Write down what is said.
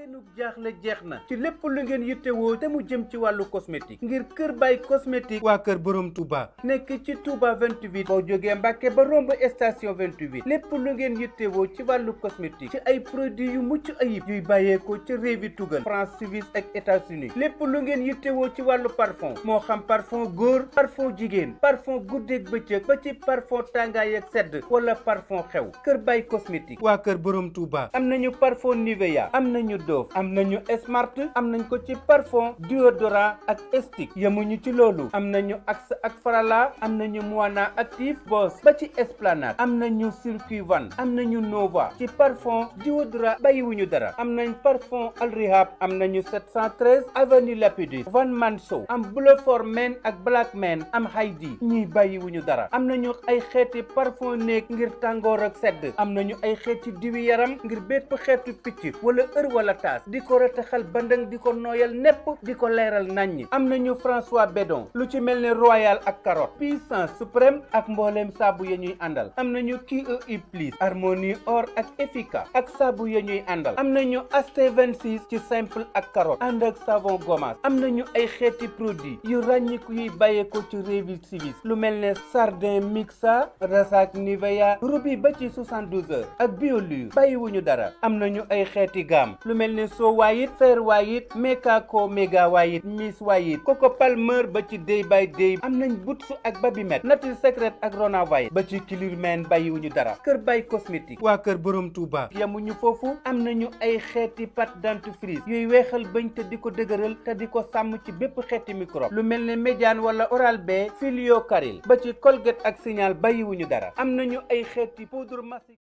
seenu jaaxle jeex na ci lépp lu ngeen yittewoo te mu jëm ci wàllu cosmétique ngir Kër Baye cosmétique waa kër borom Touba nekk ci Touba 28 boo jógee Mbàkke ba romb station 28 lépp lu ngeen yittewoo ci wàllu cosmétique ci ay produits yu mucc ayib yuy bàyyeekoo ci réewi tugal France Suisse ak États-Unis lépp lu ngeen yittewoo ci wàllu parfum moo xam parfum góor parfum jigéen parfum guddeeg bëccëg ba ci parfum tàngaay ak sedd wala parfum xew Kër Baye cosmétique waa kër borom Touba am nañu parfum Nivea am nañu Dove am nañu Smart am nañ ko ci parfum déodorant ak stick yemuñu ci loolu am nañu Axe ak Farala am nañu Moana active Boss ba ci Esplanade am nañu Circuit Van am nañu Nova ci parfum déodorant bàyyiwuñu dara am nañ parfum Al Rehab am nañu 713 avenue Lapidus Van Man Show am Bleu for Men ak Black Men am Heidi ñii bàyyiwuñu dara am nañu ay xeeti parfum néeg ngir tàngoor ak sedd am nañu ay xeeti diwi yaram ngir bépp xeetu picc wala ër wala taas di ko rataxal bandang di ko nooyal nepp di ko leeral naññ am nañu François Bedon lu ci mel ne royal ak carotte puissance suprême ak mbooleem saabu ya ñuy àndal am nañu QE plus harmonie or ak efficace ak saabu ya ñuy àndal am nañu aste 26 ci simple ak carotte ànd ak savon gommage am nañu ay xeeti produit yu ràññiku yuy bàyyeekoo ci réewi sivis lu mel ne sardin mixa rasak nivea rubi ba ci 72 heures ak biolure bàyyiwuñu dara am nañu ay xeeti gaam lu mel ne soo waayit fer waayit mekako méga waayit miss waayit koko palmer ba ci day by day am nañ butsu ak babimet nature secret ak rona waayit ba ci kilirmen bàyyiwuñu dara kër Baye cosmétique waa kër borom Touba yamuñu foofu am nañu ay xeeti pâte dentifrice yuy weexal bañ te di ko dëgëral te di ko sàmm ci bépp xeeti microbe lu mel ne médiane wala oral b filio caril ba ci colgate ak signal bàyyiwuñu dara am nañu ay xeeti poudre massif